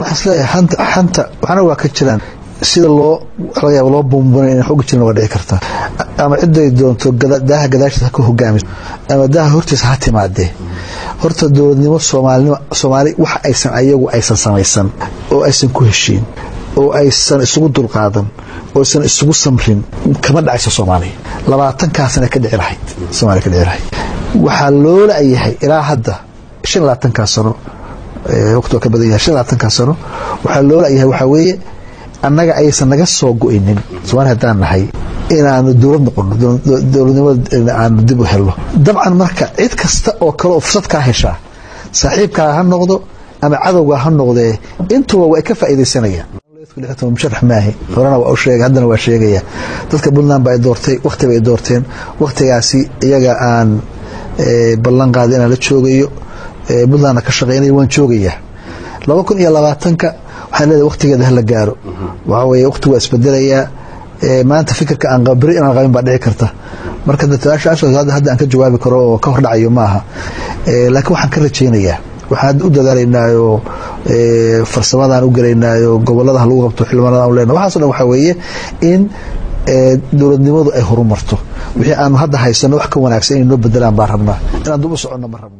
waxaan isleeyahay xanta xanta waxna waa ka jiraan sida loo laga yaabo loo buunbunay in xooga jirin waa dhici karta ama ciday doonto daaha gadaashiisa ha ka hogaamiso ama daaha hortiisa ha timaadee horta dowladnimo soomaalinimo soomaali wax aysan ayagu aysan samaysan oo aysan ku heshiin oo aysan isugu dulqaadan oo aysan isugu samrin kama dhacayso soomaaliya labaatankaasna ka dhici lahayd soomaaliya ka dhici lahayd waxaa loo la-yahay ilaa hadda shan labaatankaa sano waqti waa ka badan yahay shan labaatankaa sano waxaa loo la-yahay waxaa weeye annaga aysan naga soo go-inin soomaaliya haddaan nahay inaanu dowlad noqono dowladnimada aanu dib u helno dabcan marka cid kasta oo kale oo fursad kaa heshaa saaxiibkaa ha noqdo ama cadowgaa ha noqdee intuba waa ka faa'iidaysanayaan musharax maahi horena waa u sheegay haddana waa sheegaya dadka puntland ba ay doortay wakhti bay doorteen wakhtigaasi iyaga aan ballan qaada inaan la joogayo puntlandna ka shaqeynayo waan joogayaa laba kun iyo labaatanka waxaan leedahay wakhtigeeda hala gaaro waxaa weeye wakhtigu waa isbedelayaa maanta fikirka aan beri inaan qabin baa dhici karta marka hadda aan ka jawaabi karo oo ka hordhacayo ma aha laakiin waxaan ka rajaynayaa waxaan u dadaalaynaayo farsamadaan u gelaynaayo gobolada lagu qabto xildhibaanada aan lena waxaaso dhan waxaa weeye in dowladnimadu ay horumarto wixii aanu hadda haysano wax ka wanaagsan inay noo bedelaan baan rabnaa inaan dub u soconno ma rabno